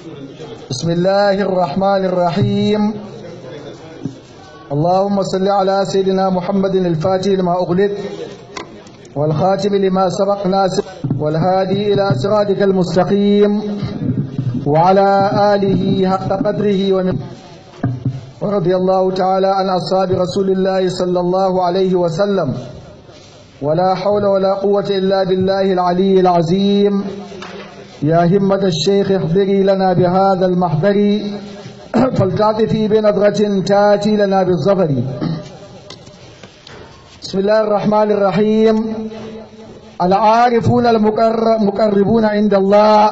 بسم الله الرحمن الرحيم اللهم صل على سيدنا محمد الفاتح لما أغلق والخاتم لما سبق ناس والهادي إلى صراطك المستقيم وعلى آله حق قدره ومن ورضي الله تعالى عن أصحاب رسول الله صلى الله عليه وسلم ولا حول ولا قوة إلا بالله العلي العظيم يا همة الشيخ احضري لنا بهذا المحضر فلتعطفي بنظرة تاتي لنا بالظفر بسم الله الرحمن الرحيم العارفون المقربون عند الله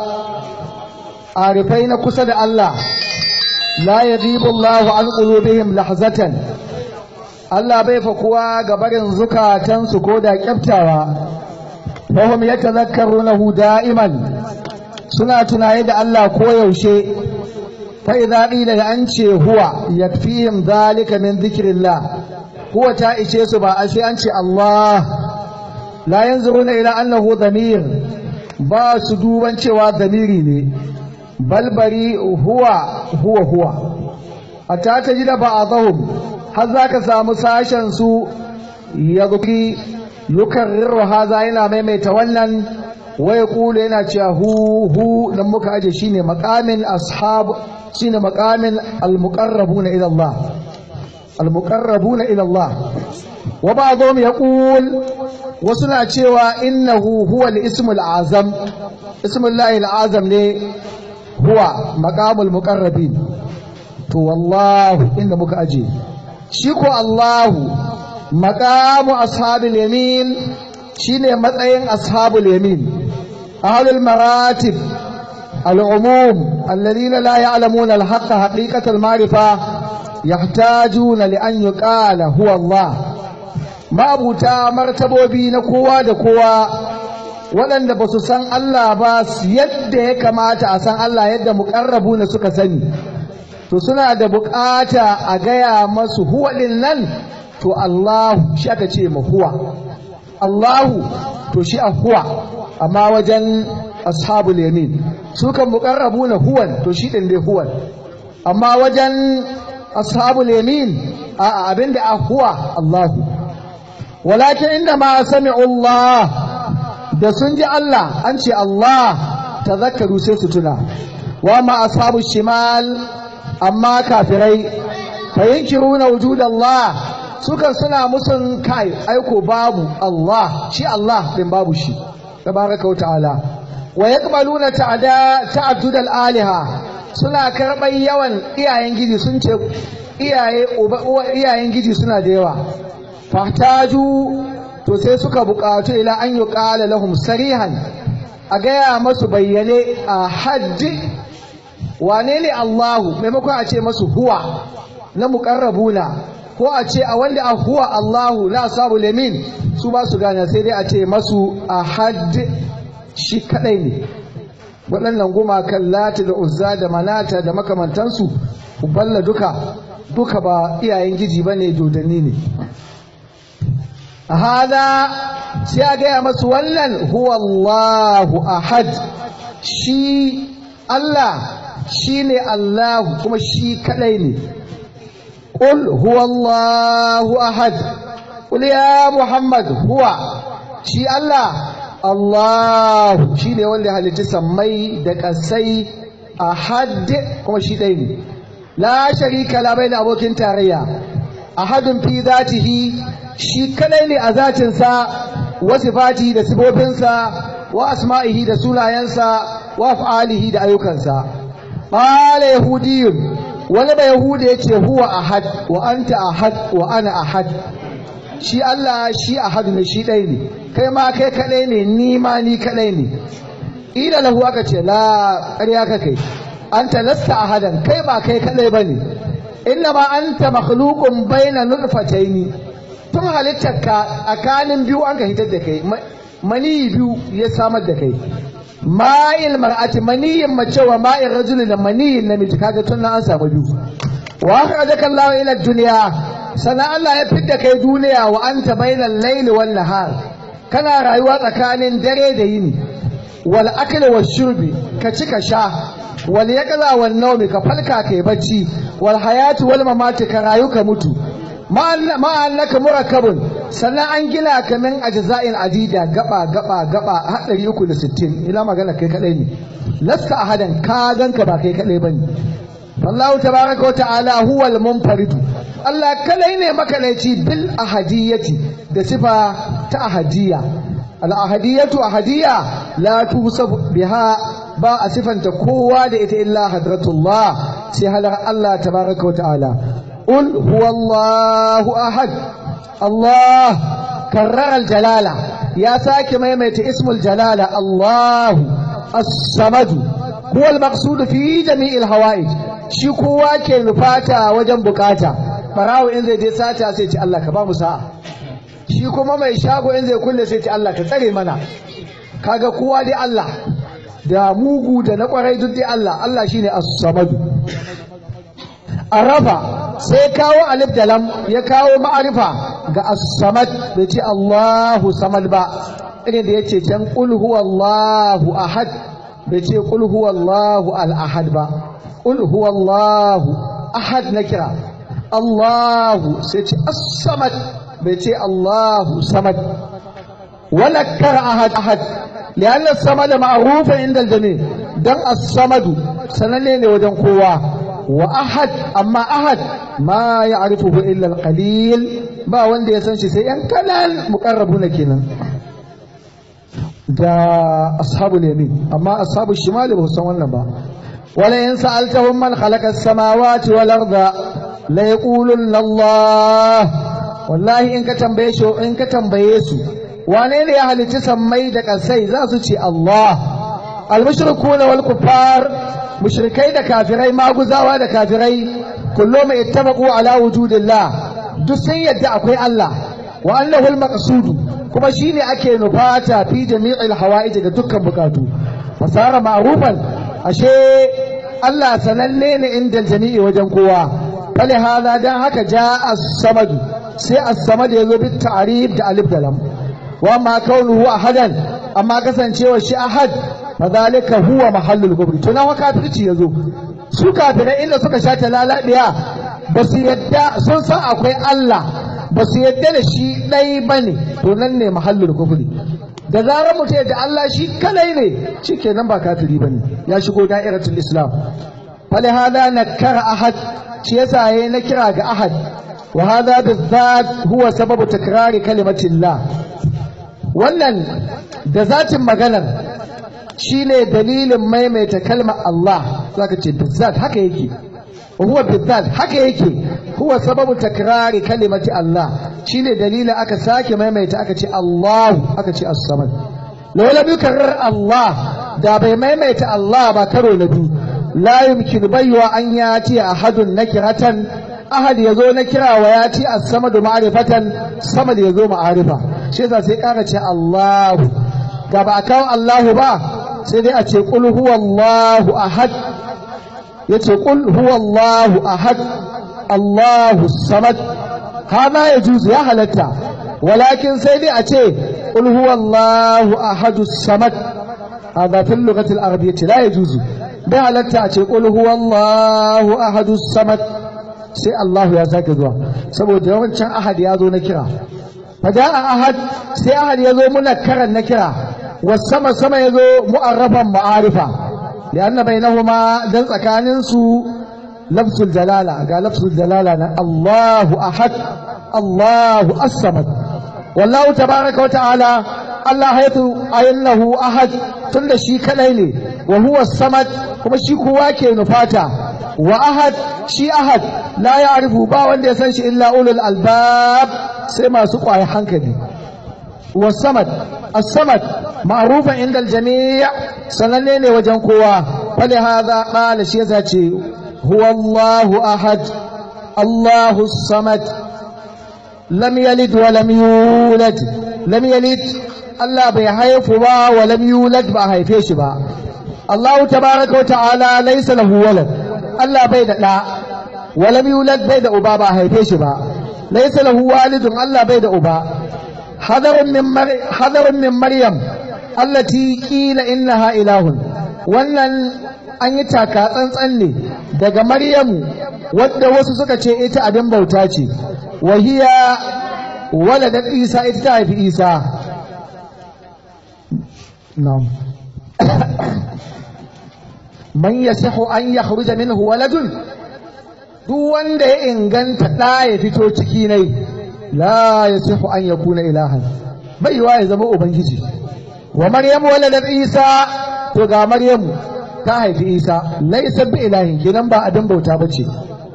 عارفين كسد الله لا يغيب الله عن قلوبهم لحظة Allah bai fakuwa ga barin zukatansu ko da kyaftawa fahim ya tazakkarunahu da'iman suna tunaye da Allah koyaushe fa idza qila da an ce huwa yakfihim zalika min dhikrillah huwa ta ishe su ba ashe an ce Allah la yanzuruna ila annahu dhamir ba su duban cewa dhamiri ne balbari huwa huwa huwa hatta tajida ba'dahum har za ka samu sashen su ya zuki yukarriru haza yana maimaita wannan wai kula yana cewa hu hu dan muka aje shine maqamin ashab shine maqamin almuqarrabuna ila Allah almuqarrabuna ila Allah wa ba'dhum yaqul wasu na cewa innahu huwa al-ismul azam ismullahi al-azam ne huwa maqamul muqarrabin to wallahu inda muka aje shi ko Allahu maqamu ashabul yamin shine matsayin ashabul yamin ahlul maratib العموم الذين لا يعلمون الحق حقيقة المعرفة يحتاجون لأن يقال هو الله ما أبوتا مرتبو بين قوة دقوة waɗanda ba su san Allah ba yadda ya kamata a san Allah yadda muƙarrabu na suka sani to suna da bukata a gaya masu huwa din nan to Allahu shi aka ce ma huwa Allahu to shi a huwa amma wajen ashabul yamin su kan muqarrabuna huwan to shi din dai huwan amma wajen ashabul yamin a abinda a huwa Allahu walakin inda ma sami'u Allah da sun ji Allah an ce Allah tazakkaru sai su tuna wa ma ashabu shimal amma kafirai fa yankiruna wujud Allah sukan suna musun kai aiko babu Allah shi Allah din babu shi tabaraka wa ta'ala wa yaqbaluna ta'ada ta'addud al-aliha suna karban yawan iyayen giji sun ce iyaye iyayen giji suna da yawa fahtaju to sai suka buƙatu ila an yuqala lahum sarihan a gaya masu bayyane a haddi wane ne Allahu maimakon a ce masu huwa na muƙarrabuna ko a ce a wanda a huwa Allahu na asabu lemin su ba su gane sai dai a ce masu a had shi kadai ne waɗannan gumakan lati da uzza da manata da makamantansu balla duka duka ba iyayen giji ba ne dodanni ne a hada sai a gaya masu wannan huwa Allahu ahad shi Allah shi ne Allah kuma shi kadai ne ƙul huwa Allahu ahad ƙul ya Muhammad huwa shi Allah Allah shi ne wanda halitta sammai da ƙasai ahad kuma shi ɗaya ne la sharika la bai da abokin tarayya ahadun fi zatihi shi kadai ne a zatinsa wa sifatihi da sifofinsa wa asma'ihi da sunayensa wa af'alihi da ayyukansa qala yahudiyyun wani ba yahudi yace huwa ahad wa anta ahad wa ana ahad shi Allah shi ahad ne shi ɗaya ne kai ma kai kadai ne ni ma ni kadai ne ila lahu aka ce la ƙarya ka kai anta lasta ahadan kai ba kai kadai bane inna ma anta makhluqun baina nutfataini tun halittarka tsakanin biyu an ka hitar da kai mani biyu ya samar da kai ma'il mar'ati maniyin mace wa ma'il rajuli da maniyin namiji kaga tun an samu biyu wa akhrajaka Allah ila dunya sana Allah ya fitta kai duniya wa anta bainal layli wan nahar kana rayuwa tsakanin dare da yini wal akli wal shurbi ka ci ka sha wal yaqza wal nawmi ka falka kai bacci wal hayatu wal mamati ka rayu ka mutu ma'annaka murakkabun sannan an gina ka min ajza'in adida gaba gaba gaba har 360 ila magana kai kadai ne lasta ahadan ka ganka ba kai kadai bane wallahu tabaraka wa ta'ala huwa al-munfaridu Allah kadai ne makalaici bil ahadiyati da sifa ta ahadiyya al ahadiyatu ahadiyya la tusab biha ba a sifanta kowa da ita illa hadratullah sai halar Allah tabaraka wa ta'ala قل هو الله أحد الله كرر الجلالة يا ساكي ميميت اسم الجلالة الله الصمد هو المقصود في جميع الهوائج shi kowa ke nufata wajen bukata barawo in zai je sata sai ce Allah ka ba mu sa'a shi kuma mai shago in zai kulle sai ce Allah ka tsare mana kaga kowa dai Allah da mugu da na kwarai duk dai Allah Allah shine as-samadu arafa sai kawo alif da lam ya kawo ma'arifa ga as-samad bai ce Allahu samad ba irin da yace can qul huwallahu ahad bai ce qul huwallahu al-ahad ba qul huwallahu ahad na kira Allahu sai ce as-samad bai ce Allahu samad wala kar ahad ahad لأن الصمد معروف عند الجميع دم الصمد سنني وجن قوة وأحد أما أحد ما يعرفه إلا القليل ba wanda ya san shi sai ‘yan kanan muƙarrabuna kenan da ashabul yamin amma ashabul shimali ba san wannan ba wala in sa'altahum man khalaqa as-samawati wal arda la yaqulunna Allah wallahi in ka tambaye shi in ka tambaye su wane ne ya halicci sammai da ƙasai za su ce Allah al-mushrikuna wal kuffar mushrikai da kafirai maguzawa da kafirai kullum ittabaqu ala wujudillah duk sun yadda akwai Allah wa annahu al-maqsud kuma shine ake nufata fi jami'il hawaij ga dukkan bukatu fasara ma'rufan ashe Allah sananne ne inda jami'i wajen kowa fali hada dan haka ja as-samad sai as-samad yazo bi ta'rif da alif da lam wa ma kaunuhu ahadan amma kasancewa shi ahad fadhalika huwa mahallul kufri to nawa kafirci yazo su kafirai inda suka sha ta lalabiya ba su yadda sun san akwai Allah ba su yadda da shi ɗai ba ne to nan ne mahallul kufri da zarar mutum yadda Allah shi kalai ne shi kenan ba kafiri ba ne ya shigo da'iratul islam fali hada na kara ahad shi yasa yayi na kira ga ahad wa hada bizzat huwa sababu takrari kalimatillah wannan da zatin maganar shine dalilin maimaita kalmar Allah zaka ce bizzat haka yake huwa bizzat haka yake huwa sababu takrari kalimati Allah shine dalilin aka sake maimaita aka ce Allah aka ce as-samad laula bi karar Allah da bai maimaita Allah ba karo na biyu la yumkin baywa an yati ahadun nakiratan ahad yazo na kira wa yati as-samad ma'rifatan samad yazo ma'arifa shi yasa sai kara ce Allah ga ba kawo Allah ba sai dai a ce qul huwallahu ahad yace qul huwallahu ahad Allahu samad hada ya juzu ya halatta walakin sai dai a ce qul huwallahu ahadu samad hada fil lughati al-arabiyyah la yajuzu bai halatta a ce qul huwallahu ahadu samad sai Allah ya sake zuwa saboda yawancin ahad ya zo na kira faja'a ahad sai ahad ya zo munakkaran na kira wasama sama ya zo mu'arrafan ma'arifa لأن بينهما دل تكاننسو لفظ الجلالة قال لفظ الجلالة الله أحد الله الصمد والله تبارك وتعالى الله حيث أنه أحد تند شي كليني وهو الصمد كما شي كواكي نفاتا وأحد شي أحد لا يعرف با وند يسنش إلا أولو الألباب سيما سقوا حنكدي والصمد الصمد معروف عند الجميع سننني وجن قوة فلهذا قال شيزاتي هو الله أحد الله الصمد لم يلد ولم يولد لم يلد الله بيحيف با ولم يولد با هيفيش با الله تبارك وتعالى ليس له ولد الله بيد لا ولم يولد بيد أبا با هيفيش با ليس له والد الله بيد أبا حذر من مر... حذر من مريم allati qila innaha ilahun wannan an yi taka tsantsan ne daga maryamu wadda wasu suka ce ita abin bauta ce wahiya waladat isa ita ta haifi isa na'am man yasihu an yakhruja minhu waladun duk wanda ya inganta ɗa ya fito ciki nai la yasihu an yakuna ilahan bai yiwa ya zama ubangiji wa maryamu waladat isa to ga maryamu ta haifi isa laisa bi ilahin gidan ba abin bauta bace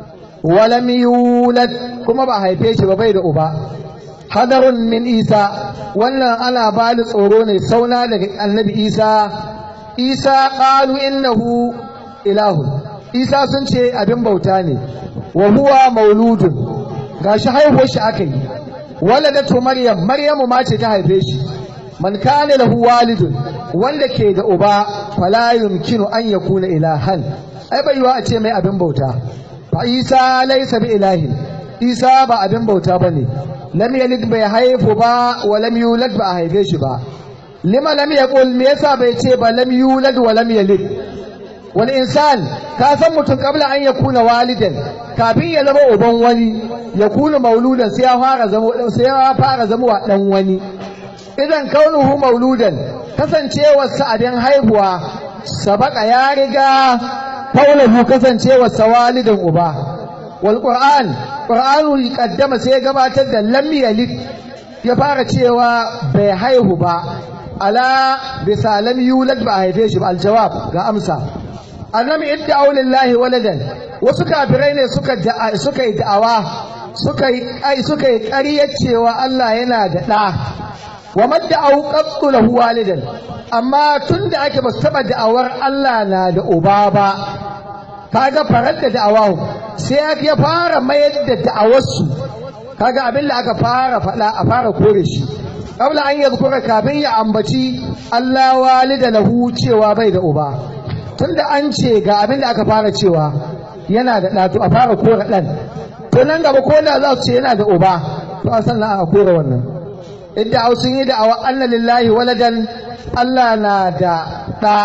walam yulad kuma ba haife shi ba bai da uba hadarun min isa wannan ana bani tsoro ne sauna daga annabi isa isa qalu innahu ilahun isa sun ce abin bauta ne wa huwa mauludun gashi haihuwar shi aka yi waladatu maryam maryamu ma ce ta haife shi man kana lahu walidun wanda ke da uba fala yumkinu an yakuna ilahan ai bai yiwa a ce mai abin bauta fa isa laysa bi ilahin isa ba abin bauta bane lam yalid bai haifu ba wa lam yulad ba a haife shi ba lima lam yaqul me yasa bai ce ba lam yulad wa lam yalid wal insan ka san mutum kabla an yakuna walidan kafin ya zama uban wani ya kuna mauludan sai ya fara zama sai ya fara zama wa dan wani idan kaunuhu mauludan kasancewar sa abin haihuwa sabaka ya riga kaunuhu kasancewar sa walidan uba wal qur'an qur'anu qaddama sai ya gabatar da lam yalid ya fara cewa bai haihu ba ala bisa lam yulad ba haife shi ba aljawab ga amsa annabi idda aulillahi waladan wasu kafirai ne suka suka yi da'awa suka yi suka yi ƙaryar cewa Allah yana da ɗa wa madda au qattu lahu walidan amma tunda ake ba su taba da'awar Allah na da uba ba kaga farar da da'awa sai ya fara mayar da da'awarsu kaga abin da aka fara faɗa a fara kore shi qabla an yadhkura kafin ya ambaci Allah walida lahu cewa bai da uba tunda an ce ga abin da aka fara cewa yana da ɗa to a fara kore ɗan to nan gaba ko da za su ce yana da uba to a sannan a kore wannan idda sun yi da'awa anna lillahi waladan Allah na da ɗa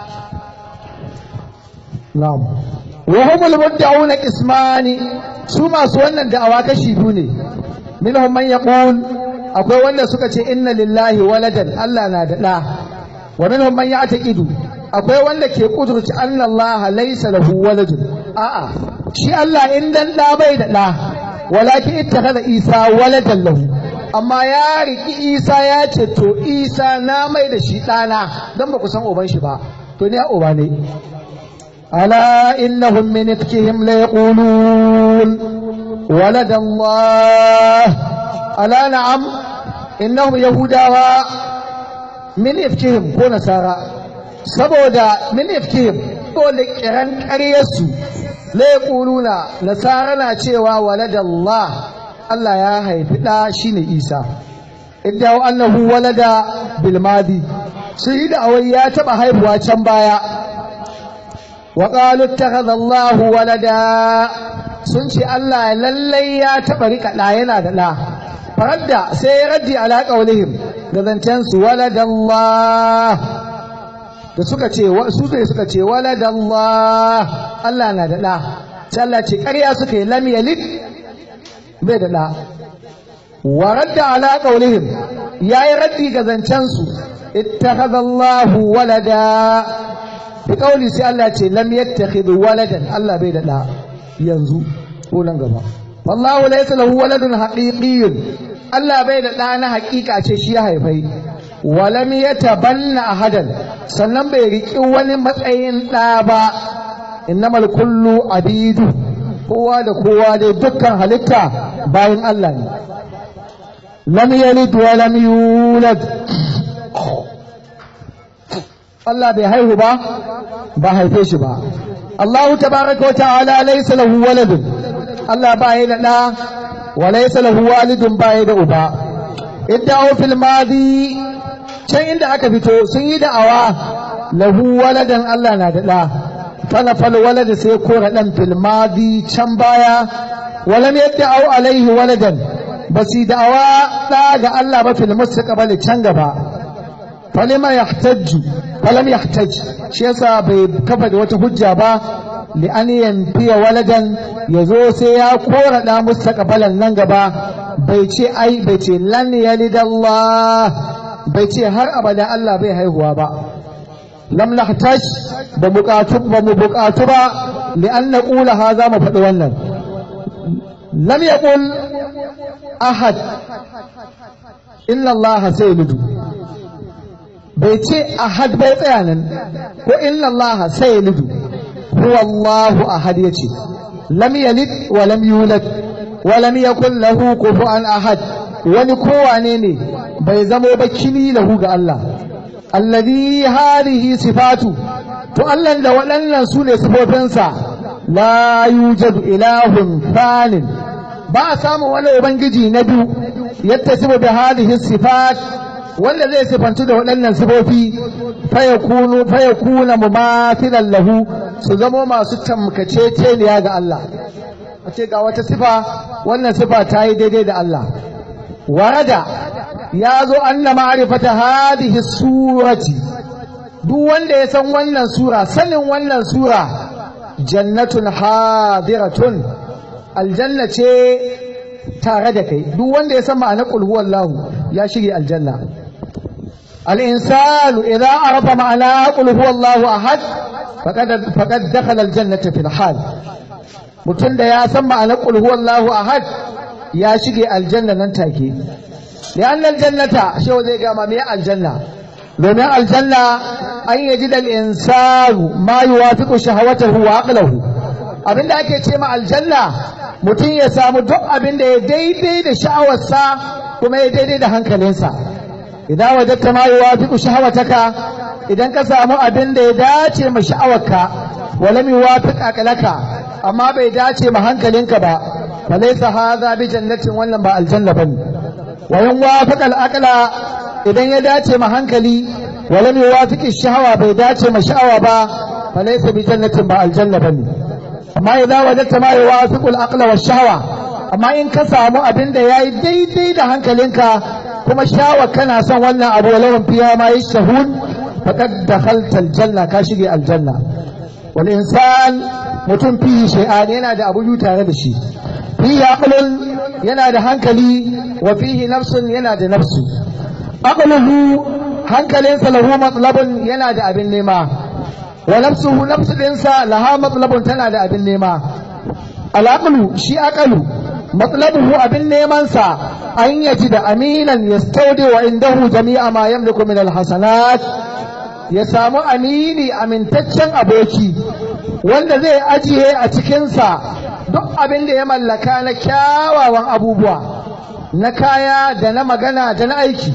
na'am wa humul mudda'una qismani su masu wannan da'awa kashi biyu ne minhum man yaqul akwai wanda suka ce inna lillahi waladan Allah na da ɗa wa minhum man ya'taqidu akwai wanda ke kudurci anna Allah laysa lahu waladun a'a shi Allah in dan ɗa bai da ɗa walakin ittakhadha Isa waladan lahu amma ya riki Isa ya ce to Isa na mai da shi ɗana dan ba ku san uban shi ba to ne uba ne ala innahum min ifkihim la yaqulun walada Allah ala na'am innahum yahudawa min ifkihim ko nasara saboda min ifkihim dole kiran ƙaryarsu la yaquluna nasara na cewa waladallah Allah ya haifi da shine Isa idda annahu walada bil madi su yi da awai ya taba haihuwa can baya wa qalu ittakhadha Allahu walada sun ce Allah lallai ya taba rika da yana da da faradda sai ya raddi ala qaulihim da zancen su waladallah da suka ce su ne suka ce waladallah Allah na da ɗa sai Allah ce ƙarya suka yi lam yalid bai da ɗa wa radda ala qaulihim yayi raddi ga zancen su ittakhadha Allahu walada bi qauli sai Allah ce lam yattakhidh waladan Allah bai da ɗa yanzu ko nan gaba wallahu laysa lahu waladun haqiqiyyun Allah bai da ɗa na haƙiƙa ce shi ya haifai walam ya tabanna ahadan sannan bai riƙi wani matsayin ɗa ba innamal kullu abidu kowa da kowa dai dukkan halitta bayan Allah ne lam yalid wa lam yulad Allah bai haihu ba ba haife shi ba Allah tabaraka wa ta'ala laysa lahu waladun Allah ba ya da ɗa wa laysa lahu walidun ba ya da uba idda fil madi can inda aka fito sun yi da'awa lahu waladan Allah na da ɗa falafal walada sai kora ɗan filmadi can baya walam yadda au alaihi waladan ba su da'awa ɗa ga Allah ba fil mustaqbali can gaba falima yahtajju falam yahtaj shi yasa bai kafa da wata hujja ba li an yanfiya waladan yazo sai ya kora da mustaqbalan nan gaba bai ce ai bai ce lan yalidallah bai ce har abada Allah bai haihuwa ba lam nahtaj ba buƙatu ba mu buƙatu ba li an naqula hadha mu faɗi wannan lam yaqul ahad illa Allah sayyidu bai ce ahad bai tsaya nan ko illa Allah sayyidu huwa Allahu ahad yace lam yalid wa lam yulad wa lam yakul lahu kufuwan ahad wani kowane ne bai zamo ba kini lahu ga Allah alladhi hadhihi sifatu to Allah da waɗannan su ne sifofinsa la yujadu ilahun fanin ba a samu wani ubangiji na biyu yadda sifa da hadhihi sifat wanda zai sifantu da waɗannan sifofi fayakunu fayakuna mumathilan lahu su zamo masu tamkaceceniya ga Allah a ce ga wata sifa wannan sifa ta yi daidai da Allah warada ya zo anna ma'rifata hadhihi surati duk wanda ya san wannan sura sanin wannan sura jannatun hadiratun aljanna ce tare da kai duk wanda ya san ma'anar qul huwallahu ya shige aljanna al-insanu idza arafa ma'ana qul huwallahu ahad faqad faqad dakhala aljannata fil hal mutum da ya san ma'anar qul huwallahu ahad ya shige aljanna nan take lian aljannata shi zai ga ma me aljanna domin aljanna an yaji dal insanu ma yuwafiqu shahawatahu wa aqlahu abinda ake ce ma aljanna mutum ya samu duk abinda ya daidai da sha'awarsa kuma ya daidai da hankalinsa idan wajadta ma yuwafiqu shahawataka idan ka samu abinda ya dace ma sha'awarka walam yuwafiq aqlaka amma bai dace ma hankalinka ba falaysa hadha bi jannatin wannan ba aljanna bane wa yan wafaqa al-aqla idan ya dace ma hankali walam yuwafiqi shahawa bai dace ma sha'awa ba falaysa bi jannatin ba aljanna bane amma idza wajadta ma yuwafiqu al-aqla wa shahawa amma in ka samu abin da yayi daidai da hankalinka kuma shawa kana son wannan abu lawan fiya ma yashhun faqad dakhalta al-janna ka shige aljanna wal insan mutum fihi shay'an yana da abu tare da shi fihi aqlun yana da hankali wa fihi nafsun yana da nafsu aqluhu hankalinsa lahu matlabun yana da abin nema wa nafsuhu nafsu dinsa laha matlabun tana da abin nema al shi aqlu matlabuhu abin neman sa an yaji da aminan yastawdi wa indahu jami'a ma yamliku min alhasanat ya samu amini amintaccen aboki wanda zai ajiye a cikinsa duk abin da ya mallaka na kyawawan abubuwa na kaya da na magana da na aiki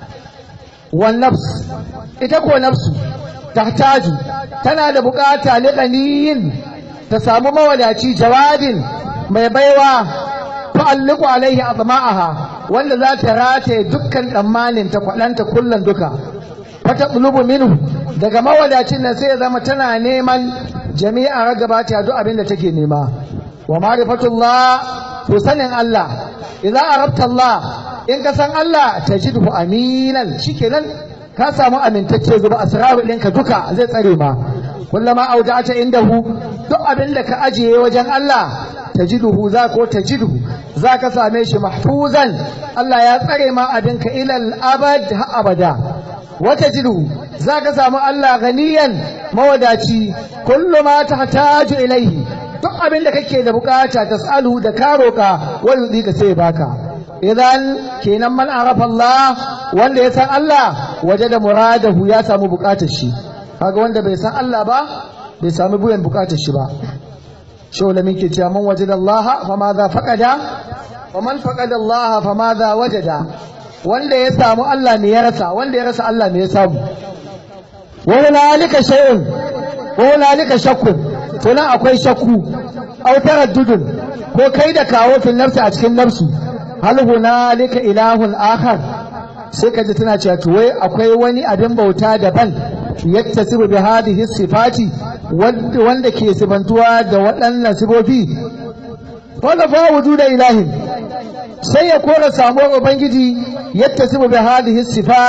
wan nafs ita ko nafsu tahtaju tana da bukata liqaniyin ta samu mawadaci jawadin mai baiwa tu'alliqu alaihi azma'aha wanda za ta rataye dukkan tsammanin ta kwadanta kullun duka fata bulubu minhu daga mawadacin nan sai ya zama tana neman jami'a ragaba ta duk abin da take nema wa ma'rifatullah to sanin Allah idza arabta Allah in ka san Allah tajidhu aminan shikenan ka samu amintacce zuba asraru ɗinka duka zai tsare ma kullama auda'ata indahu duk abin da ka ajiye wajen Allah tajiduhu za ko tajiduhu za ka same shi mahfuzan Allah ya tsare ma abinka ilal abad ha abada wata jidu za ka samu Allah ganiyan mawadaci kullu ma tahtaju ilaihi duk abin da kake da bukata tasalu da ka roka wani ka sai baka idan kenan man arafa Allah wanda ya san Allah waje da muradahu ya samu bukatar shi kaga wanda bai san Allah ba bai samu buyan bukatar shi ba شغل من كتاب من وجد الله فماذا فقد ومن فقد الله فماذا وجد wanda ya samu Allah ne ya rasa wanda ya rasa Allah ne ya samu wa hunalika shay'un wa hunalika shakkun to nan akwai shakku aw taraddudun ko kai da kawo fil nafsi a cikin nafsu hal hunalika ilahun akhar sai ka ji tana cewa to wai akwai wani abin bauta daban yattasibu bi hadhihi sifati wanda ke sifantuwa da waɗannan sifofi wanda fa wujuda ilahin sai ya kora samuwar ubangiji yattasibu bi hadhihi sifat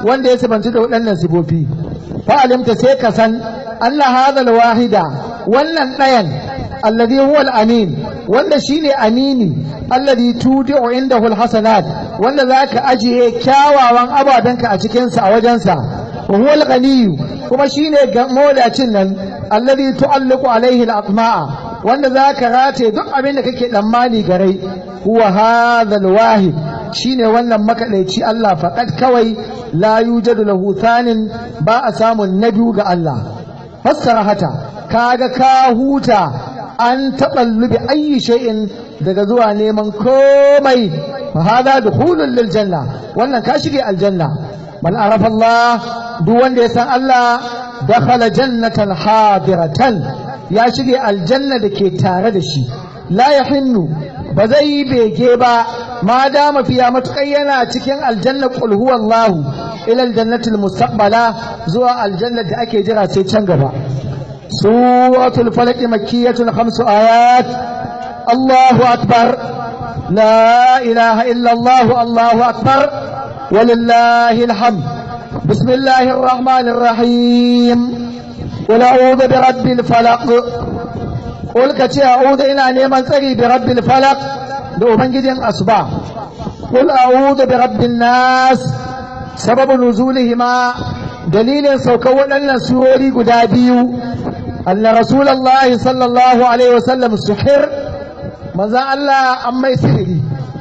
wanda ya sifanci da waɗannan sifofi fa'alimta sai ka san Allah hadal wahida wannan ɗayan alladhi huwa al-amin wanda shine amini alladhi tudi'u indahu al-hasanat wanda zaka ajiye kyawawan abadanka a cikin sa a wajensa wa huwa al-ghani kuma shine mawlacin nan alladhi tu'alliqu alayhi al-atma'a wanda zaka rataye duk abin da kake tsammani garai huwa hadha al-wahid shine wannan makadaici Allah faqad kawai la yujadu lahu thanin ba a samun na biyu ga Allah fassara hata kaga ka huta an taɓallubi ayi shay'in daga zuwa neman komai fa hada dukhulun lil janna wannan ka shige aljanna man arafa Allah duk wanda ya san Allah dakhala jannatan hadiratan ya shige aljanna da ke tare da shi la yahinnu ba zai yi bege ba ma dama fiya matuƙai yana cikin aljanna qul huwallahu ila aljannatil mustaqbala zuwa aljanna da ake jira sai can gaba suratul falaq makkiyatun khamsu ayat Allahu akbar la ilaha illa Allah Allahu akbar ولله الحمد بسم الله الرحمن الرحيم قل أعوذ برب الفلق قل كتي أعوذ إلى نيمان تري برب الفلق لأبنجد أصبع قل أعوذ برب الناس سبب نزولهما دليل سوكوان أن سوري قدابيو أن رسول الله صلى الله عليه وسلم سحر ماذا الله أما يسيري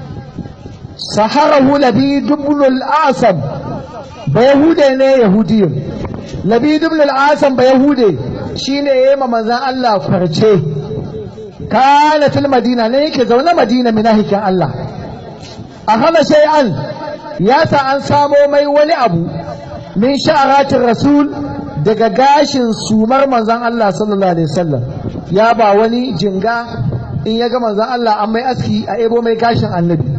سحره لبيد بن الأعصم بيهودي ne yahudiyun labid ibn al-asam ba yahude shine yayi ma manzon Allah farce kana fil madina ne yake zaune madina minahikin Allah akhadha shay'an ya sa an samo mai wani abu min sha'aratin rasul daga gashin sumar manzon Allah sallallahu alaihi wasallam ya ba wani jinga in ya ga manzon Allah an mai aski a ebo mai gashin annabi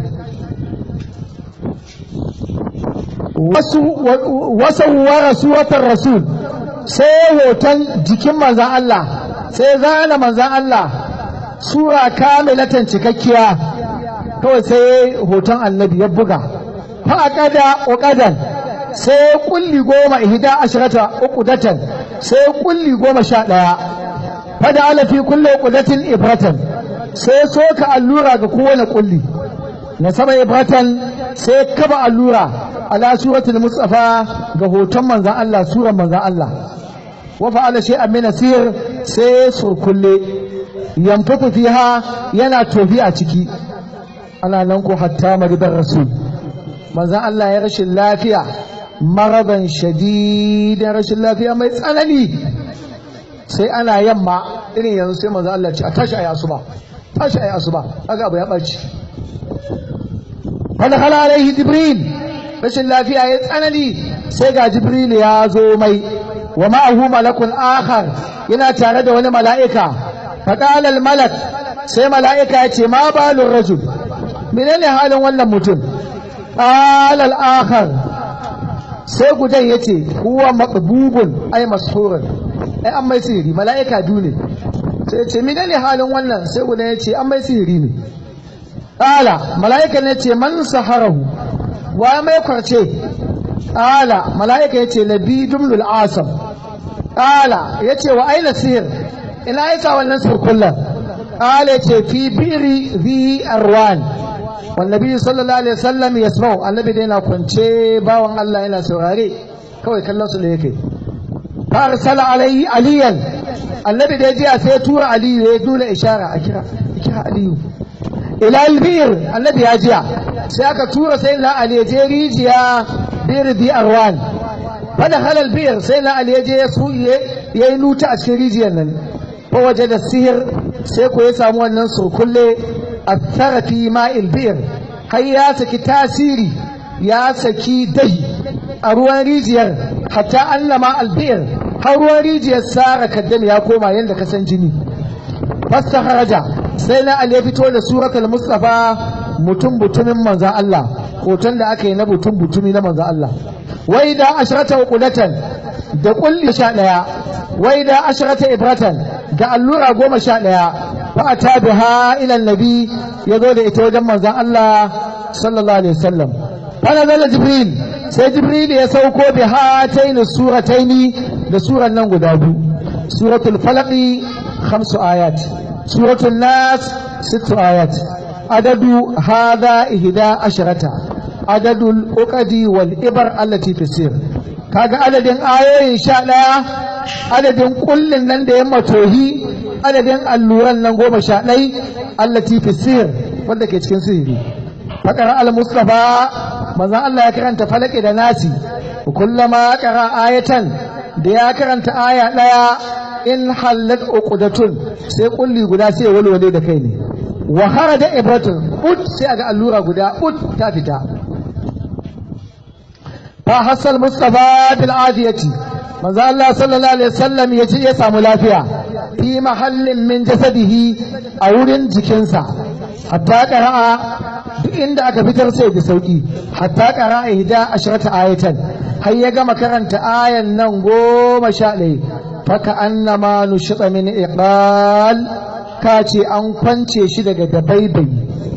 wasu wara suratar rasul sai hoton jikin manzan Allah sai zana manzan Allah sura kamilatan cikakkiya kawai sai hoton annabi ya buga faƙada uƙadan sai kulli goma ihda ashirata uqdatan sai kulli goma sha ɗaya fada ala fi kulli uqdatin ibratan sai soka allura ga kowane kulli na sama ibratan sai kaba allura ala suratul mustafa ga hoton manzan Allah suran manzan Allah wa fa'ala shay'an min asir sai surkulle yanfutu fiha yana tofi a ciki ana nan ko hatta maridar rasul manzan Allah ya rashin lafiya maraban shadidan rashin lafiya mai tsanani sai ana yamma irin yanzu sai manzan Allah ce a tashi ayi asuba tashi ayi asuba kaga abu ya baci fa dakhala alaihi jibril rashin lafiya ya tsanani sai ga jibril ya zo mai wa ma'ahu malakun akhar yana tare da wani mala'ika faqala al malak sai mala'ika ya ce ma balur rajul menene halin wannan mutum qala al akhar sai gudan yace huwa maqbubun ay mashhurun ai an mai sihiri mala'ika dune sai ya ce menene halin wannan sai gudan yace an mai sihiri ne qala mala'ika ne ce man saharahu wa mai kwarce ƙala mala'ika ya ce labi dumlul asam ƙala ya ce wa aina sihir ina ya sa wannan sirkullan ƙala ya ce fi biri zi arwan wannabi sallallahu alaihi wasallam ya smau annabi da yana kwance bawan Allah yana saurare kawai kallon su da yake farsala alaihi aliyan annabi da ya jiya sai ya tura aliyu ya nuna ishara a kira kira aliyu ila albir annabi ya jiya sai aka tura sai na ali je rijiya bir bi arwan fada halal bir sai na ali je ya su ya yi nuta a cikin rijiyar nan ko waje da sihir sai ko ya samu wannan surkulle athara fi ma'il bir har ya saki tasiri ya saki dahi a ruwan rijiyar hatta allama albir har ruwan rijiyar sara kaddam ya koma yadda ka san jini fasta haraja sai na ali ya fito da suratul mustafa mutum butumin manzan Allah hoton da aka yi na mutum butumi na manzan Allah wai da ashrata uqulatan da kulli sha daya wai da ashrata ibratan da allura goma sha daya fa ata biha ila annabi yazo da ita wajen manzan Allah sallallahu alaihi wasallam fa nazala jibril sai jibril ya sauko bi hataini surataini da suran nan guda biyu suratul falaqi khamsu ayat suratul nas sittu ayat adadu hadha ihda asharata adadul uqadi wal ibar allati fi sir kaga adadin ayoyin sha ɗaya adadin kullin nan da ya matohi adadin alluran nan goma sha ɗai allati fi sir wanda ke cikin sihiri fakar al-mustafa manzon Allah ya karanta falaki da nasi kullama qara ayatan da ya karanta aya ɗaya in hallat uqdatun sai kulli guda sai walwale da kai ne wa kharaja ibratun ut sai aga allura guda ut ta fita fa hasal mustafa bil adiyati manzo Allah sallallahu alaihi wasallam yace ya samu lafiya fi mahallin min jasadihi a wurin jikinsa hatta qara'a duk inda aka fitar sai da sauki hatta qara'a ihda ashrata ayatan har ya gama karanta ayan nan goma sha ɗaya faka annama nushita min iqal ka ce an kwance shi daga dabaibai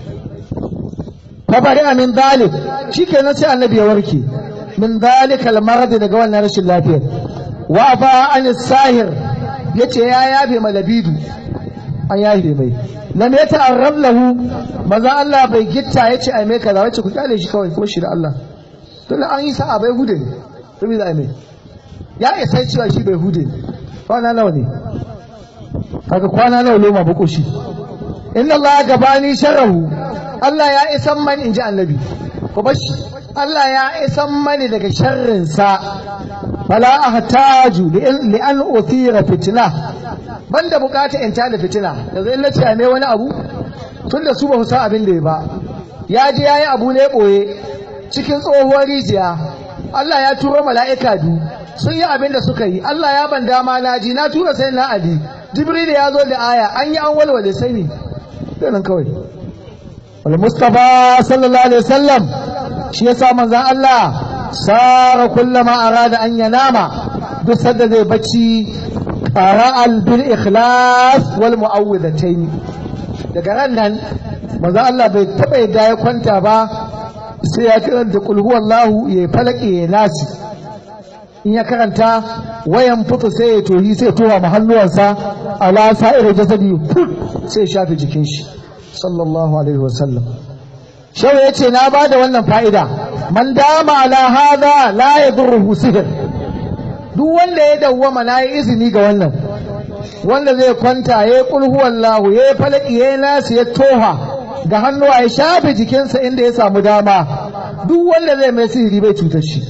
fa bari min dalik shikenan sai annabi ya warke min dalikal marad daga wannan rashin lafiyar wa fa an sahir yace ya yabe malabidu an yabe mai lam yata'arrab lahu maza Allah bai gitta yace ai mai kaza wace ku kyale shi kawai kuma shi da Allah tunda an yi sa'a bai hude ne saboda ai mai ya isa cewa shi bai hude ne kwana nawa ne kaga kwana nawa loma bukushi inna Allah gabani sharrahu Allah ya isan man inji annabi ko bashi Allah ya isan mani daga sharrinsa fala ahtaju li an uthira fitna banda bukata in tada fitina yanzu in nace mai wani abu tunda su ba su san abin da ya ba ya je yayi abu ne boye cikin tsohuwar rijiya Allah ya turo mala'ika biyu sun yi abin da suka yi Allah ya ban dama na ji na tura sai na Ali Jibril ya zo da aya an yi an walwale sai ne nan kawai wal Mustafa sallallahu alaihi wasallam shi yasa manzon Allah sara kullama arada an yanama duk sanda zai bacci qara'al bil ikhlas wal mu'awwidatayn daga ran nan manzon Allah bai taba yadda ya kwanta ba sai ya karanta qul huwallahu ya falaki ya nasi in ya karanta wayan fito sai ya tohi sai towa ma hannuwansa ala sa'ir jasadi fut sai shafe jikin shi sallallahu alaihi wasallam shawa yace na bada wannan fa'ida man dama ala hadha la yadurruhu sihr duk wanda ya dawwama na yi izini ga wannan wanda zai kwanta ya yi kulhu wallahu ya yi falaki ya yi nasu ya toha ga hannuwa ya shafe jikinsa inda ya samu dama duk wanda zai mai sihiri bai cutar shi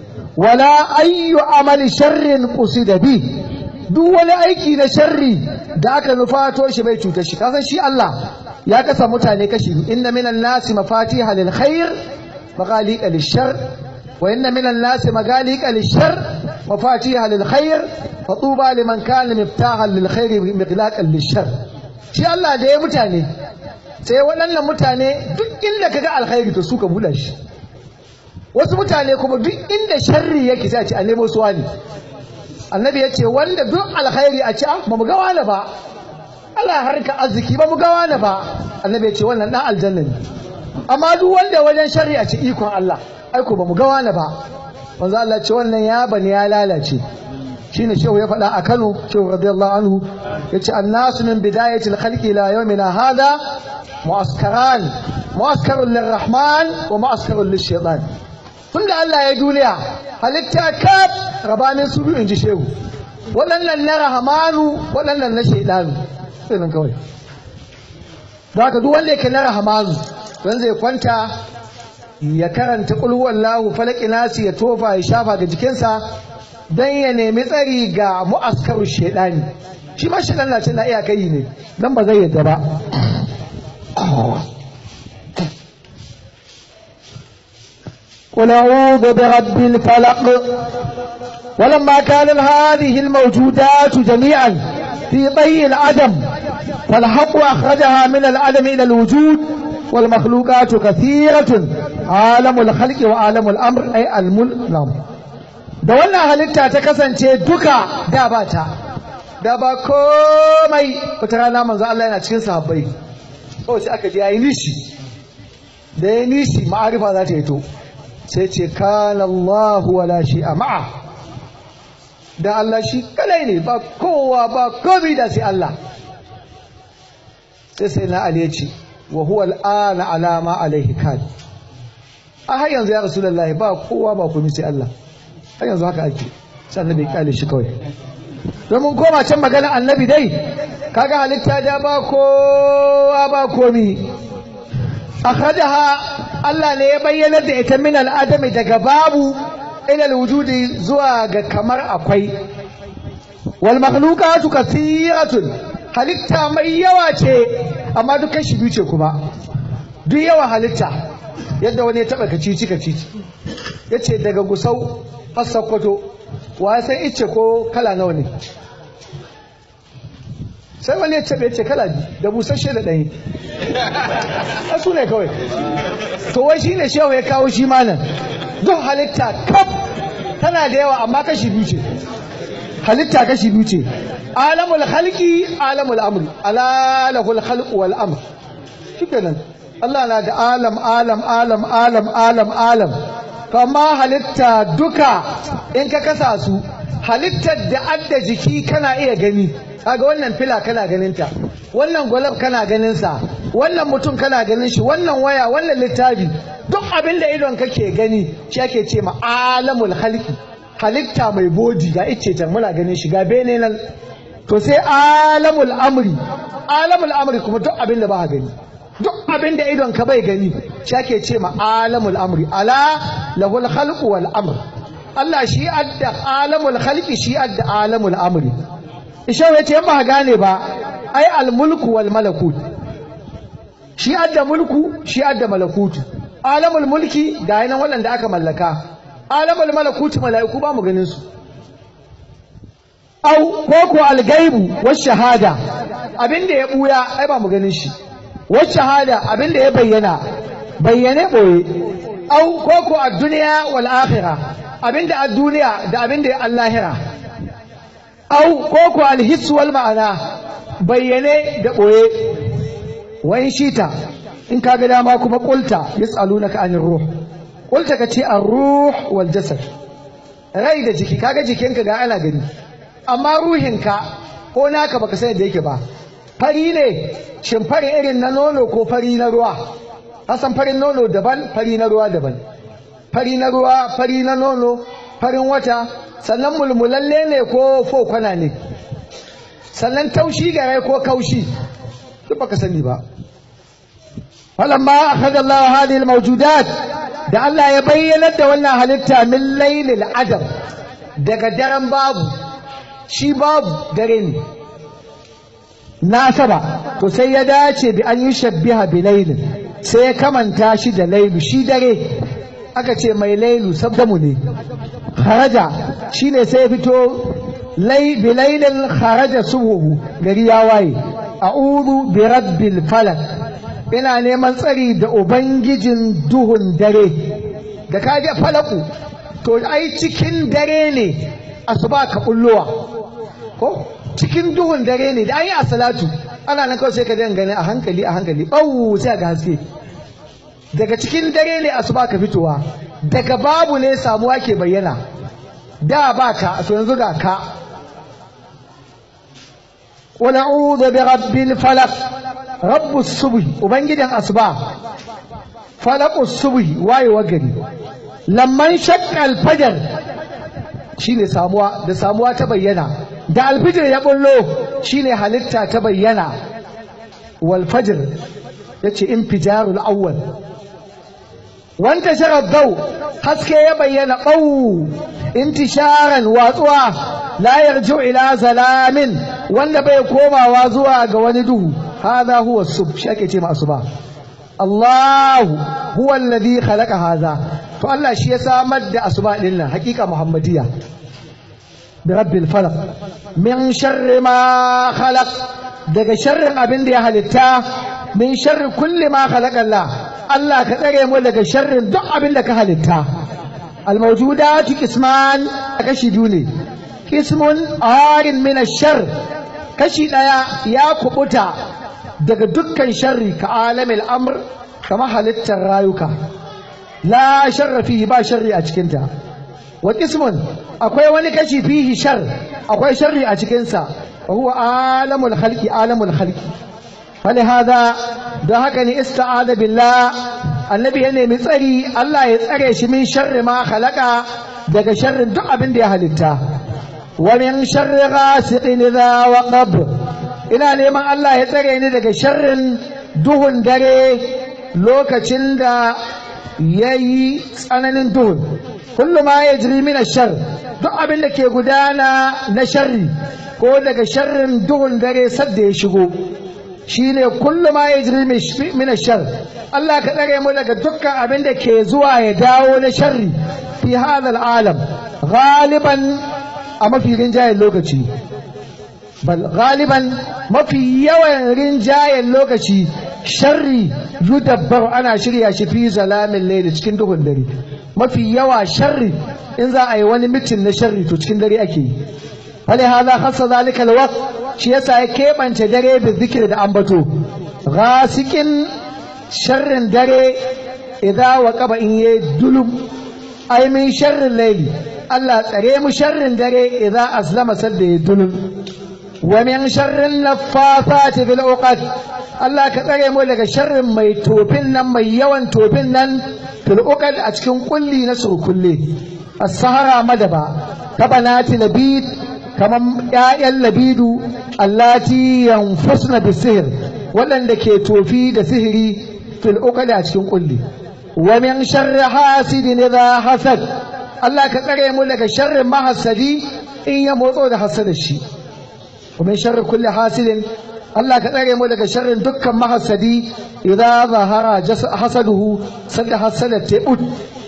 wala ayyu amali sharrin qusida bi duk wani aiki na sharri da aka nufato shi bai cutar shi kasan shi Allah ya kasa mutane kashi inna minan nasi mafatiha lil khair maghaliqa lil shar wa inna minan nasi maghaliqa lil shar mafatiha lil khair fatuba liman kana miftahan lil khair miqlaqan lil shar shi Allah da ya mutane sai waɗannan mutane duk inda kaga alkhairi to su ka bula shi wasu mutane kuma duk inda sharri yake sai a ce a nemo su wani annabi ya ce wanda duk alkhairi a ce ba mu ga wani ba Allah harka arziki ba mu ga wani ba annabi ya ce wannan dan aljanna ne amma duk wanda wajen sharri a ce ikon Allah aiko ba mu ga wani ba manzo Allah ce wannan ya bani ya lalace shine shehu ya faɗa a Kano shehu radiyallahu anhu yace annasu min bidayatil khalqi ila yawmina hada mu'askaran mu'askarun lirrahman wa mu'askarun lishaitan tunda Allah ya duniya halitta kaf rabanin su biyu inji shehu waɗannan na rahamanu waɗannan na shaidanu sai nan kawai da haka duk wanda yake na rahamanu don zai kwanta ya karanta ƙulhuwan lahu falaki nasi ya tofa ya shafa ga jikinsa don ya nemi tsari ga mu'askarun shaidani shi ma shaidan na ce na iya kai ne dan ba zai yadda ba قل أعوذ برب الفلق ولما كان هذه الموجودات جميعا في طي العدم فالحق أخرجها من العدم إلى الوجود والمخلوقات كثيرة عالم الخلق وعالم الأمر أي الملك da wannan halitta ta kasance duka da ba ta da ba komai wata rana manzo Allah yana cikin sahabbai kawai sai aka je yayi nishi da ya nishi ma'arifa za ta yi to sai ce kana Allah wala shi a ma'a da Allah shi kadai ne ba kowa ba komi da sai Allah sai sai na Ali ya ce wa huwa al'ana alama alaihi kan a har yanzu ya rasulullahi ba kowa ba komi sai Allah har yanzu haka ake sai annabi ya kyale shi kawai domin koma can magana annabi dai kaga halitta da ba kowa ba komi akhadaha Allah ne ya bayyana da ita min al'adami daga babu ila wujudi zuwa ga kamar akwai wal makhluqatu kathiratun halitta mai yawa ce amma duk kashi biyu ce kuma duk yawa halitta yadda wani ya taba kacici kacici yace daga gusau har sakkwato wa san ice ko kala nawa ne sai wani ya taɓe ce kala da busasshe da ɗanyi a su ne kawai to wai shi ne shehu ya kawo shi malam duk halitta kaf tana da yawa amma kashi biyu ce halitta kashi biyu ce alamul halki alamul amri alalahul khalqu wal amr shikenan Allah na da alam alam alam alam alam alam to amma halitta duka in ka kasa su halittar da adda jiki kana iya gani kaga wannan fila kana ganin ta wannan gwalab kana ganin sa wannan mutum kana ganin shi wannan waya wannan littafi duk abin da idon kake gani shi ake ce ma alamul halki halitta mai bodi ga ice can muna ganin shi ga bene nan to sai alamul amri alamul amri kuma duk abin da ba gani duk abin da idon ka bai gani shi ake ce ma alamul amri ala lahul khalqu wal amr Allah shi adda alamul khalqi shi adda alamul amri Ishau ya ce ba gane ba ai al mulku wal malakut shi adda mulku shi adda malakutu alamul mulki ga yanan waɗanda aka mallaka alamul malakutu mala'iku ba mu ganin su au ko ko algaibu was shahada abinda ya buya ai ba mu ganin shi was shahada abinda ya bayyana bayyane boye au ko ko ad-dunya wal akhirah abinda ad-duniya da abinda ya allahira au ko ko al-hiss wal ma'ana bayyane da boye wai shita in ka ga dama kuma qulta yasalunaka anir ruh qulta kace ar-ruh wal jasad rai da jiki kaga jikinka ga ana gani amma ruhinka ko naka baka san da yake ba fari ne shin fari irin na nono ko fari na ruwa hasan farin nono daban fari na ruwa daban fari na ruwa fari na nono farin wata sannan mulmulalle ne ko fokwana ne sannan taushi gare ko kaushi duk baka sani ba falamma akhadha Allah hadhihi almawjudat da Allah ya bayyana da wannan halitta min laylil adam daga daren babu shi babu dare ne na saba to sai ya dace bi an yi shabbiha bi laylin sai ya kamanta shi da lailu shi dare aka ce mai lailu sabdamu ne kharaja shine sai ya fito lai bi laylin kharaja subuhu gari ya waye a'udhu bi rabbil falak ina neman tsari da ubangijin duhun dare da kaje falaku to ai cikin dare ne asuba ka bullowa ko cikin duhun dare ne da an yi a salatu ana nan kawai sai ka dan gani a hankali a hankali ɓau sai ga haske daga cikin dare ne asuba ka fitowa daga babu ne samuwa ke bayyana da ba ka to yanzu ga ka wa na'udhu bi rabbil falaq rabbus subh ubangidan asuba falaqus subh wayewa gari lamman shaqqa al-fajr shine samuwa da samuwa ta bayyana da alfijir ya bullo shine halitta ta bayyana wal fajr yace infijarul awwal wanta shara dau haske ya bayyana bau intisharan watsuwa la yarju ila zalamin wanda bai komawa zuwa ga wani duhu hadha huwa sub shi ake ce ma asuba Allah huwa alladhi khalaqa hadha to Allah shi ya samar da asuba din nan hakika muhammadiya برب الفلق من شر ما خلق daga sharrin abin da ya halitta min sharri kulli ma khalaqa Allah Allah ka tsare mu daga sharrin duk abin da ka halitta almawjudatu qisman kashi biyu ne qismun arin min ash-shar kashi daya ya kubuta daga dukkan sharri ka alamil amr kama halittar rayuka la sharra fihi ba sharri a cikinta wa qismun akwai wani kashi fihi shar akwai sharri a cikinsa wa huwa alamul khalqi alamul khalqi فلهذا don haka ne ista'ada billah annabi ya nemi tsari Allah ya tsare shi min sharri ma khalaqa daga sharrin duk abin da ya halitta wa min sharri ghasiqin idha waqab ina neman Allah ya tsare ni daga sharrin duhun dare lokacin da yayi tsananin duhun kullu ma yajri min ash-shar duk abin da ke gudana na sharri ko daga sharrin duhun dare sadda ya shigo shine kullu ma yajri min ash-shar Allah ka tsare mu daga dukkan abin da ke zuwa ya dawo na sharri fi hadha alam galiban a mafi rinjayen lokaci bal galiban mafi yawan rinjayen lokaci sharri yudabbar ana shirya shi fi zalamin laili cikin duhun dare mafi yawa sharri in za a yi wani mitin na sharri to cikin dare ake yi hali hada khassa zalika alwaqt shi yasa ya keɓance dare da zikir da ambato ghasikin sharrin dare idza waqaba in yayi dulum ay min sharrin laili Allah tsare mu sharrin dare idza aslama sadda ya dulum wa min sharrin naffafati fil uqad Allah ka tsare mu daga sharrin mai tofin nan mai yawan tofin nan fil uqad a cikin kulli na surkulle as-sahara madaba kabanati labid kaman ƴaƴan labidu allati yanfusna bisihir waɗanda ke tofi da sihiri fil uqad a cikin kulli wa min sharri hasidin idha hasad Allah ka tsare mu daga sharrin mahassadi in ya motso da hasada shi wa min sharri kulli hasidin Allah ka tsare mu daga sharrin dukkan mahassadi idza zahara hasaduhu sanda hasada ta ud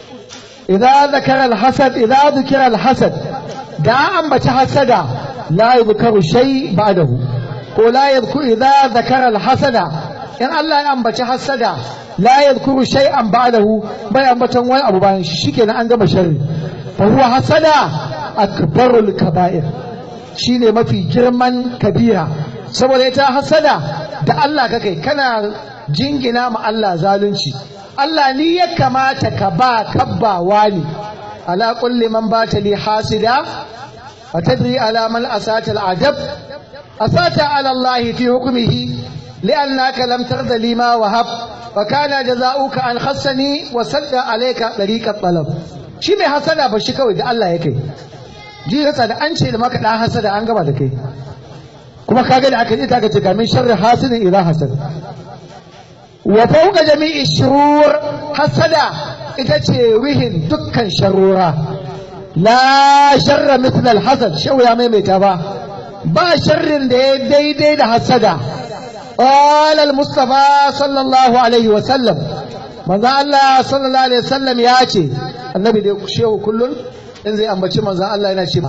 idza zakara alhasad idza dhukira alhasad da ambaci hasada la yuzkaru shay ba'dahu ko la yadhkuru idza zakara alhasada in Allah ya ambaci hasada la yadhkuru shay'an ba'dahu bai ambaton wani abu bayan shi shikenan an gama sharri fa huwa hasada akbarul kaba'ir shine mafi girman kabira saboda ita hasada da Allah kakai kana jingina ma Allah zalunci Allah ni ya kamata ka ba kabbawa ne ala kulli man bata li hasida wa tadri ala man asata al adab asata ala Allah fi hukmihi لأنك لم ترد لي ما وهب وكان جزاؤك أن خصني وسد عليك طريق الطلب shi mai hasada ba shi kawai da Allah ya kai ji hasa da an ce da maka dan hasada an gaba da kai kuma kaga da aka ji ta ce kamin sharri hasidin idza hasad wa fawqa jami'i shurur hasada ita ce wihin dukkan sharura la sharra mithla al hasad shau ya maimaita ba ba sharrin da ya daidai da hasada قال المصطفى صلى الله عليه وسلم manzo Allah sallallahu alaihi wasallam ya ce annabi da shehu kullun in zai ambaci manzo Allah yana ce ba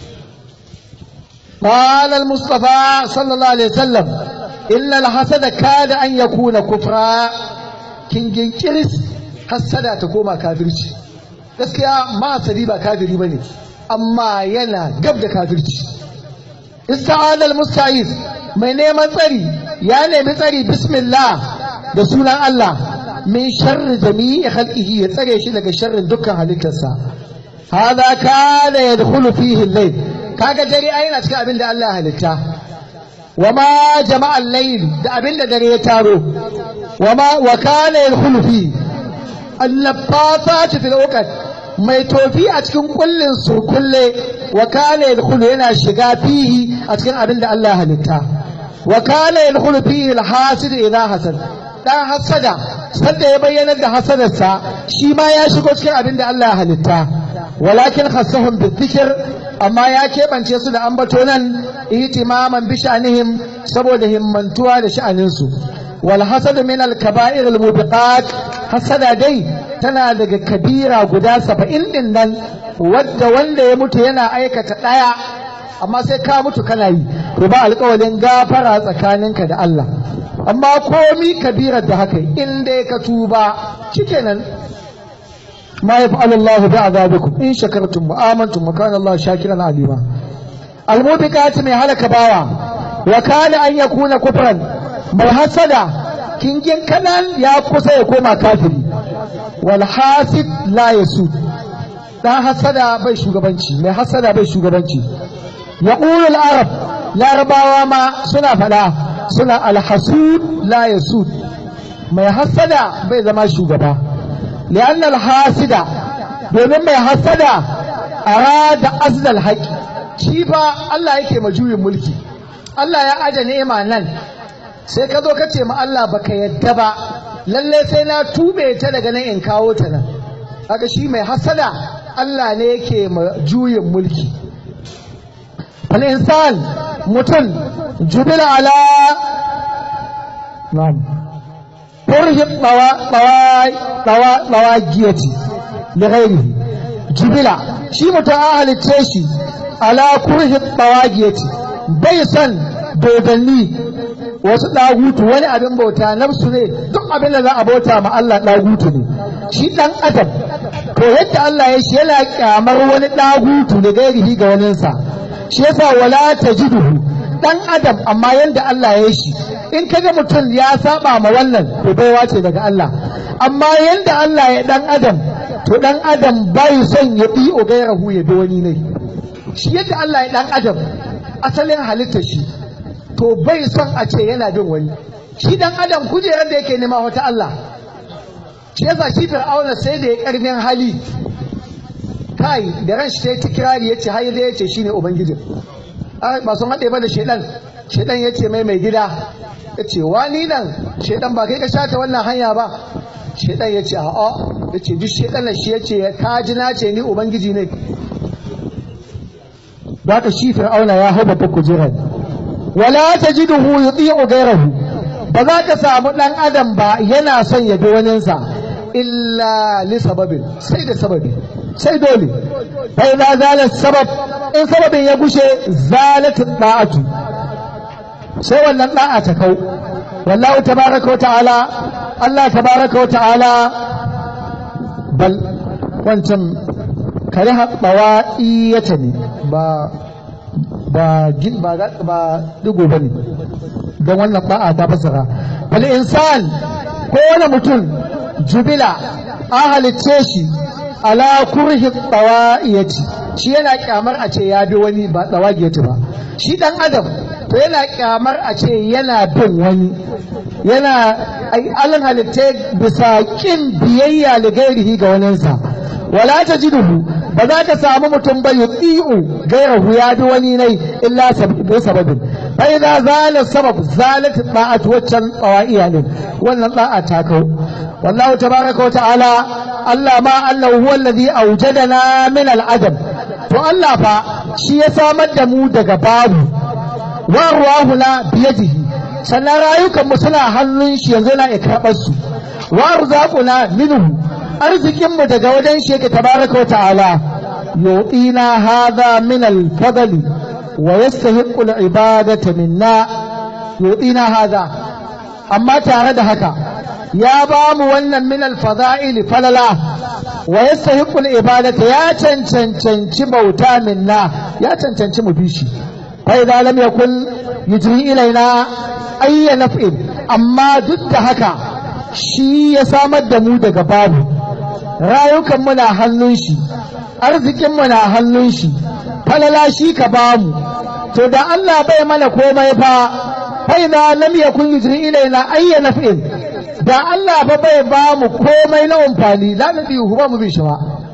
قال المصطفى صلى الله عليه وسلم إن الحسد كاد أن يكون كفرا kin ginkiris hassada ta koma kafirci gaskiya ma sadi ba kafiri bane amma yana gab da kafirci ista'ala al-musta'iz mai neman tsari ya nemi tsari bismillah da sunan Allah min sharri jami'i khalqihi ya tsare shi daga sharrin dukkan halittarsa hada kana yadkhulu fihi al-layl kaga dare ai yana cikin abin da Allah ya halitta wama jama'a al-layl da abin da dare ya taro wama wa kana yadkhulu fihi al-laffafat fil uqad mai tofi a cikin kullin su kulle wa kana yadkhulu yana shiga fihi a cikin abin da Allah ya halitta wa kana yadkhulu fihi al-hasid idha hasad dan hasada sanda ya bayyana da hasadarsa shi ma ya shigo cikin abin da Allah ya halitta walakin khassahum bizikr amma ya keɓance su da ambato nan ihtimaman bi sha'anihim saboda himmantuwa da sha'aninsu wal hasad min al kaba'ir al mubiqat hasada dai tana daga kabira guda saba'in din nan wadda wanda ya mutu yana aikata ɗaya amma sai ka mutu kana yi to ba alƙawalin gafara tsakaninka da Allah amma komi kabirar da haka in dai ka tuba shikenan ma yaf'alu Allahu bi'adabikum in shakartum wa amantum wa kana Allahu shakiran alima almubiqat mai halaka bawa wa kana an yakuna kufran mai hasada kingin kanan ya kusa ya koma kafiri wal hasid la yasud dan hasada bai shugabanci mai hasada bai shugabanci yaqulu al arab larabawa ma suna fada suna al hasud la yasud mai hasada bai zama shugaba li'anna al hasida domin mai hasada arada azdal haqi shi fa Allah yake majuyin mulki Allah ya aje ni'ima nan sai ka zo ka ce ma Allah baka yadda ba lalle sai na tube ta daga nan in kawo ta nan haka shi mai hasada Allah ne yake juyin mulki al insan mutum jubila ala na'am kurhi tsawagiyati da ghairihi jubila shi mutum an halicce shi ala kurhi tsawagiyati bai son dodanni wasu ɗagutu wani abin bauta nafsu ne duk abin da za a bauta ma Allah ɗagutu ne shi ɗan adam to yadda Allah ya shi yana kyamar wani ɗagutu da gairihi ga waninsa shi yasa wala tajiduhu ɗan adam amma yadda Allah ya shi in kaga mutum ya saba ma wannan to baiwa ce daga Allah amma yadda Allah ya ɗan adam to ɗan adam bai son ya bi o gairahu ya bi wani ne shi yadda Allah ya ɗan adam asalin halittar shi to bai son a ce yana bin wani shi dan adam kujerar da yake nema wata Allah shi yasa shi fir'auna sai da ya karfin hali kai da ran shi ta kirari yace har da yace shine ubangiji ba sun haɗe ba da shedan shedan yace mai mai gida yace wani nan shedan ba kai ka shata wannan hanya ba shedan yace a'a yace duk shedan shi yace ka ji na ce ni ubangiji ne ba ka shi fir'auna ya hau babbar kujerar wala tajiduhu yuti'u ghayrahu ba za ka samu dan adam ba yana son ya bi waninsa illa li sababin sai da sababi sai dole fa idza zala sabab in sababin ya gushe zalat da'atu sai wannan da'a ta kau wallahu tabaraka wa ta'ala Allah tabaraka wa ta'ala bal wancan kare haɓawa iyata ne ba ba ba ba digo bane don wannan ba'a ta fasara bal insan ko wani mutum jubila an halicce shi ala kurhi tsawa'iyati shi yana kyamar a ce ya bi wani ba tsawagiyati ba shi dan adam to yana kyamar a ce yana bin wani yana alin halitta bisa kin biyayya da gairihi ga waninsa wala tajiduhu ba za ka samu mutum ba yuti'u gairahu ya bi wani nai illa bi sababin fa idza zala sabab zalat da'at waccan tsawa'iya ne wannan da'a ta kau wallahu tabaraka wa ta'ala Allah ma Allah huwa alladhi awjadana min al-adam to Allah fa shi ya samar da mu daga babu wa ruwahuna biyadihi sannan rayukan mu suna hannun shi yanzu yana ikrabar su wa rizaquna minhu arzikin mu daga wajen shi yake tabaraka wa ta'ala yu'ina hadha min al-fadli wa yastahiqqu al-ibadata minna yu'ina hadha amma tare da haka ya ba mu wannan min al-fada'il falala wa yastahiqqu al-ibadata ya cancanci bauta minna ya cancanci mu bishi fa idza lam yakun yujri ilaina ayya naf'in amma duk da haka shi ya samar da mu daga babu rayukan mu na hannun shi arzikin mu na hannun shi falala shi ka bamu to da Allah bai mana komai fa fa idza lam yakun yujri ilaina ayya naf'in da Allah ba bai ba mu komai na amfani la na biyu ba mu bi shi ba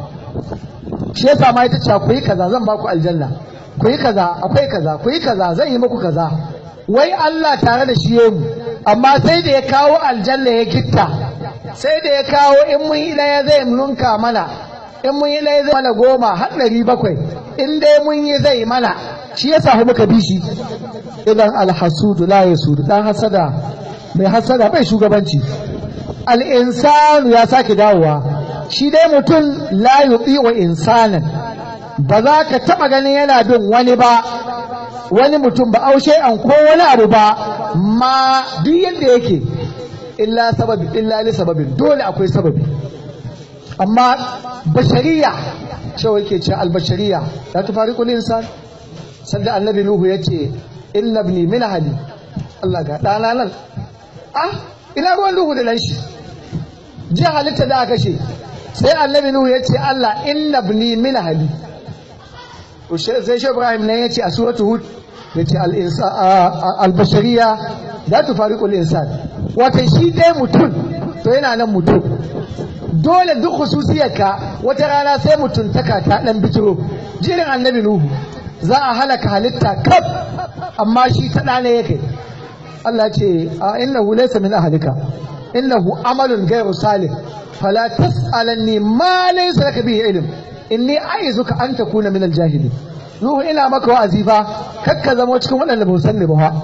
shi yasa ma ita ce ku yi kaza zan ba ku aljanna ku yi kaza akwai kaza ku yi kaza zan yi muku kaza wai Allah tare da shi mu amma sai da ya kawo aljanna ya gitta sai da ya kawo in mun yi ɗaya zai nunka mana in mun yi ɗaya zai mana goma har ɗari bakwai in dai mun yi zai mana shi yasa muka bi shi idan alhasudu la yasudu dan hasada mai hasada bai shugabanci al'insanu ya sake dawowa shi dai mutum la yuɗi wa insanan ba za ka taɓa ganin yana bin wani ba wani mutum ba aushe an ko wani abu ba ma duk yadda yake illa sababi illa li sababin dole akwai sababi amma bashariya cewa yake ce albashariya la tufariqu insan sanda annabi nuhu yace inna ibni min ahli Allah ga ɗana nan ah ina ruwan duhu da nan shi ji halitta da aka ce sai annabi nuhu ya ce Allah inna ibni min ahli sai shi ibrahim nan ya ce a suratu hud ya ce al-bashariya la tufariqul insan wata shi dai mutum to yana nan mutum dole duk khususiyarka wata rana sai mutuntaka ta dan bitiro jirin annabi nuhu za a halaka halitta kaf amma shi ta ɗane yake Allah ce a innahu laysa min ahlika innahu amalun ghayru salih fala tas'alanni ma laysa laka bihi ilm inni aizuka an takuna min aljahilin nuhu ina maka wa'azi fa kakka zama cikin waɗanda ba san ne ba fa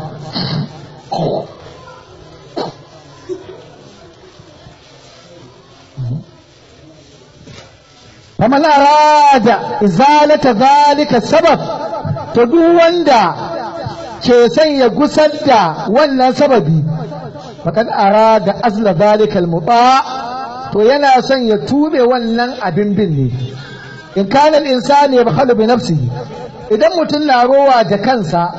faman arada izalata zalika sabab to duk wanda ke son ya gusar da wannan sababi faqad arada azla zalika almuta to yana son ya tube wannan abin bin ne in kana al-insani yabkhalu bi nafsihi idan mutum na rowa da kansa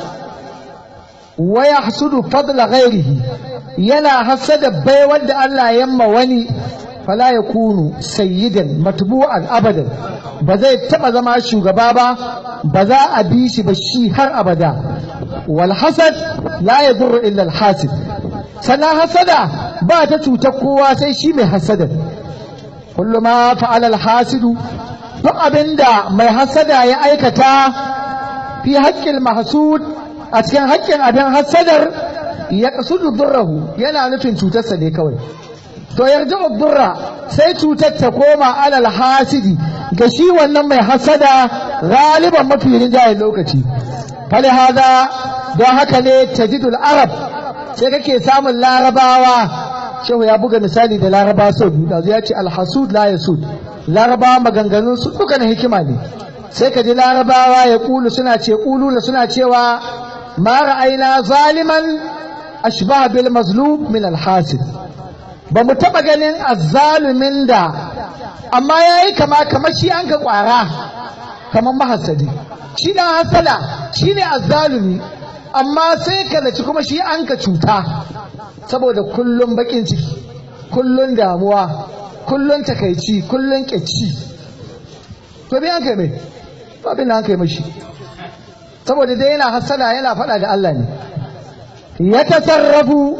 wa yahsudu fadla ghairihi yana hasada bai wanda Allah yamma wani fala ya kunu sayyidan matbu'an abadan ba zai taba zama shugaba ba ba za a bi shi ba shi har abada wal hasad la yadurru illa al hasid sana hasada ba ta cutar kowa sai shi mai hasada kullu ma fa'ala al hasidu duk abinda mai hasada ya aikata fi haƙƙin mahsud a cikin haƙƙin abin hasadar ya kasudu durrahu yana nufin cutarsa ne kawai to yarji durra sai cutar ta koma alal hasidi ga shi wannan mai hasada galiban mafi rinjayen lokaci fali hada don haka ne tajidul arab sai kake samun larabawa shehu ya buga misali da larabawa sau biyu da ya ce alhasud la yasud larabawa maganganun su duka na hikima ne sai ka ji larabawa ya kulu suna ce kulu suna cewa ma ra'ayna zaliman ashbaha bil mazlum min alhasid ba mu taɓa ganin azzalumin da amma ya yi kama kamar shi an ka ƙwara kamar mahasadi shi ɗan hasada shi ne azzalumi amma sai ka zaci kuma shi an ka cuta saboda kullum baƙin ciki kullum damuwa kullum takaici kullum ƙyaci to bi an kai mai abin da an kai mashi saboda dai yana hasada yana faɗa da Allah ne ya tasarrafu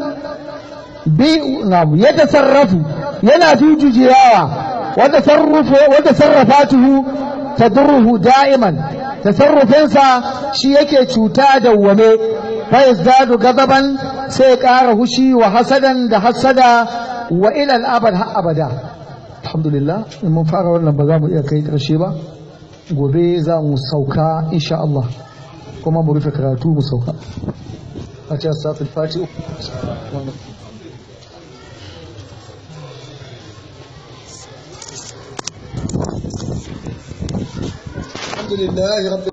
يتصرف ينا في ججراوة وتصرف وتصرفاته تضره دائما تصرف ينسى شيء cuta دومي فيزداد غضبا سيقاره شي وحسدا ده حسدا والى الابد ابدا الحمد لله mun fara wannan ba za mu iya kai karshe ba gobe za mu sauka insha Allah kuma mu rufe karatu mu sauka a cikin safin fati الحمد لله رب